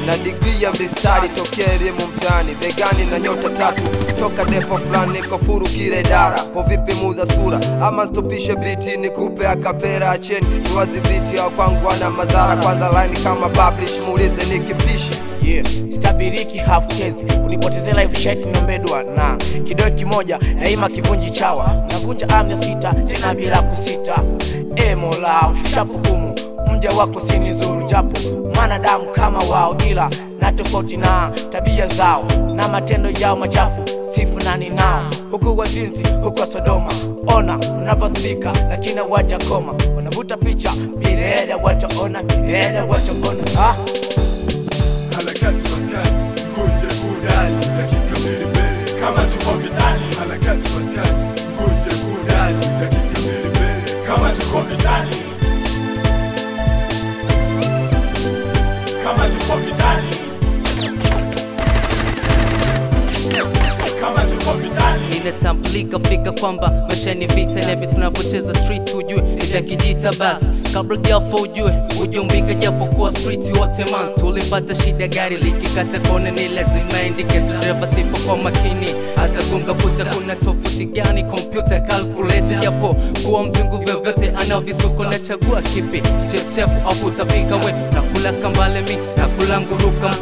na digrii ya mistari tokea elimu mtaani begani na nyota tatu toka depo fulani niko furu kile dara po vipi muuza sura ama stopishe biti nikupe akapera acheni niwadhibiti au kwangu wana madhara kwanza line kama publish muulize nikipishi yeah. stabiriki half case kunipotezea life shit nombedwa na kidole kimoja daima kivunji chawa navunja amya sita tena bila kusita e mola ushusha hukumu mja wako sinizuru japo mwanadamu kama wao ila na tofauti na tabia zao na matendo yao machafu sifu nani nao huku wazinzi huku wa sodoma ona unavyodhulika lakini waja koma wanavuta picha milele wachaona milele wachaona ah. harakati maskani kunje burudani dakika mbili mbele kama tuko vitani harakati maskani kunje burudani dakika mbili mbele kama tuko vitani kama tuko vitani kama tuko vitani inatambulika fika kwamba maisha ni vita na hivi tunavyocheza street ujue ni vya kijita basi kabla jafa ujue ujumbika japokuwa street wote man tulipata shida gari likikata kona ni lazima indicate dereva sipo kwa makini hata gunga puta kuna tofauti gani kompyuta calculator japo kuwa mzungu vyovyote ana visuko na chagua kipi chefuchefu au kutapika we nakula kambale mi nakula nguruka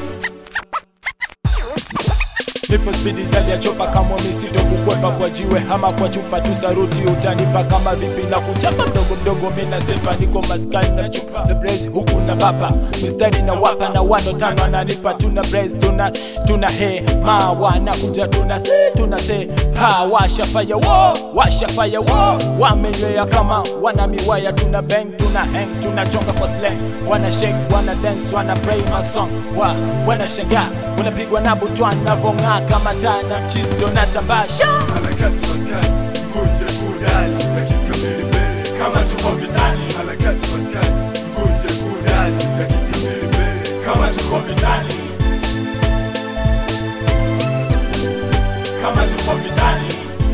nipo spidi zaidi ya chopa kama misido kukwepa kwa jiwe ama kwa chupa tu saruti utanipa kama vipi na kuchapa mdogo mdogo mina sepa niko maskani na chupa the blaze huku na bapa mistari na wapa na wano tano ananipa tuna blaze tuna tuna he ma wana kuja tuna se tuna se pa washa fire wo washa fire wo wamenywea kama wana miwaya tuna bang tuna hang tuna chonga kwa slang wana shake wana dance wana pray my song wa wana shangaa wanapigwa na butwan navong'aa kama taa na mchizi ndo natambasha harakati maskani kunje burudani dakika mbili mbele kama tuko vitani harakati maskani kunje burudani dakika mbili mbele kama tuko vitani kama tuko vitani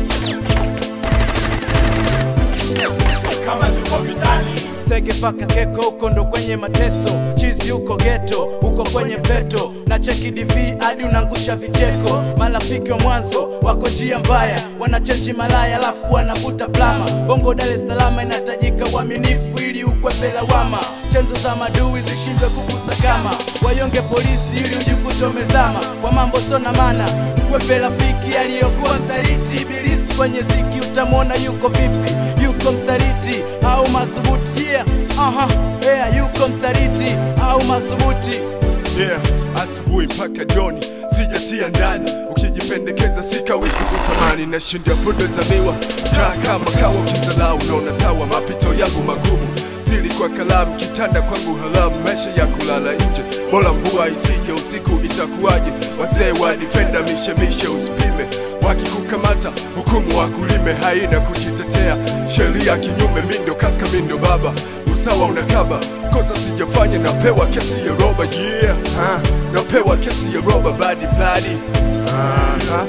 kama tuko vitani sege paka keko huko ndo kwenye mateso chizi huko geto huko kwenye peto na cheki dv hadi unaangusha vicheko marafiki wa mwanzo wako njia mbaya wanachenji malaya alafu wanavuta plama bongo dar es salaam inatajika uaminifu ili ukwepe lawama chenzo za madui zishindwe kugusa kama wayonge polisi ili ujukutomezama kwa mambo sona mana mkwepe rafiki aliyokuwa msaliti ibilisi kwenye ziki utamwona yuko vipi yuko msaliti au madhubuti yeah. Aha, yeah, yuko msaliti au madhubuti yeah, asubuhi mpaka jioni sijatia ndani ukijipendekeza sikawi kukutamani na shinda podo za miwa taa kama kawa ukizalau unaona sawa mapito yangu magumu siri kwa kalamu kitanda kwangu halamu maisha ya kulala nje bora mvua isije usiku itakuwaje wazee wa defenda mishemishe usipime wakikukamata hukumu wakulime haina kujitetea sheria kinyume mindo kaka mindo baba usawa unakaba kosa sijafanya napewa kesi ya roba yeah ha, napewa kesi ya roba badi bladi Aha.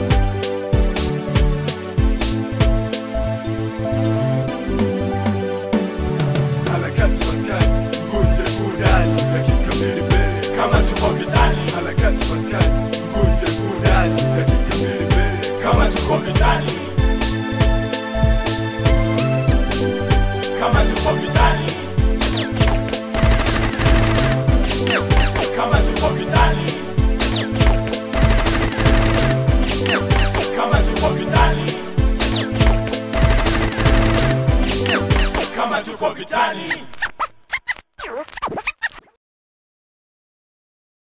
harakati maskani ngunje burudani dakika mbili mbele kama tuko vitani harakati maskani ngunje burudani dakika mbili mbele kama tuko vitani kama tuko vitani kama tuko vitani kama tuko vitani kama tuko vitani